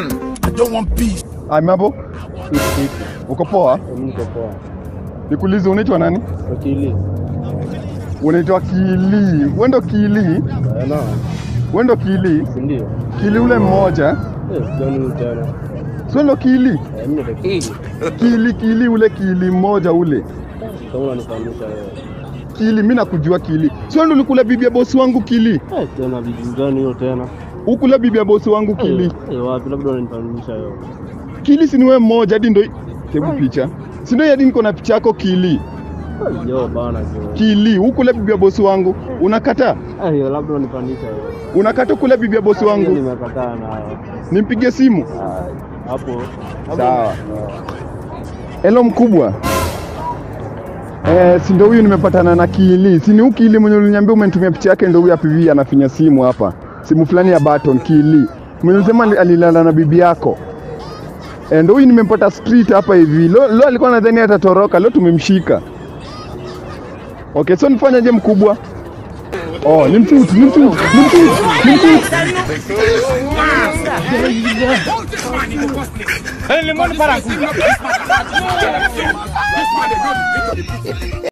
man. I don't want peace. Ai, mambo? Uko poa? Niko poa. Nikuulize unaitwa nani? Wakili. Unaitwa Kili. Wewe ndo Kili? Na, Wewe ndo Kili? si ndio? Kili ule mmoja? Eh, gani tena? Sio ndo Kili? Eh, mimi ndo Wakili. Kili Kili ule Kili mmoja ule. Kama unanifahamisha wewe. Kili, mimi nakujua Kili. Sio ndo ulikula bibi ya bosi wangu Kili? Eh, tena bibi gani hiyo tena? Ukula bibi ya bosi wangu Kili. Eh, eh, wapi labda unanifahamisha wewe. Kili si ni wewe mmoja hadi ndo hebu picha. Si ndio hadi niko na picha yako Kili. Eh, Yo bana jo. Kili, ukula bibi ya bosi wangu. Unakataa? Eh, yo, labda unanifahamisha wewe. Unakataa kula bibi ya bosi Hiyo wangu? nimekataa na Nimpigie simu. ah, hapo. Sawa. Hello mkubwa. Eh, si ndio huyu nimepatana na Kili. Si ni huyu Kili mwenye uliniambia umenitumia picha yake ndio huyu hapa hivi anafinya simu hapa. Simu fulani ya button Kili. Mwenye ulisema ali- alilala na bibi yako. Eh, ndio huyu nimempata street hapa hivi. Leo leo alikuwa nadhani atatoroka, leo tumemshika. Okay, so nifanyaje mkubwa? Oh, ni mtutu, ni mtutu, ni mtutu, ni mtutu. Hey, limon para. This man, they don't-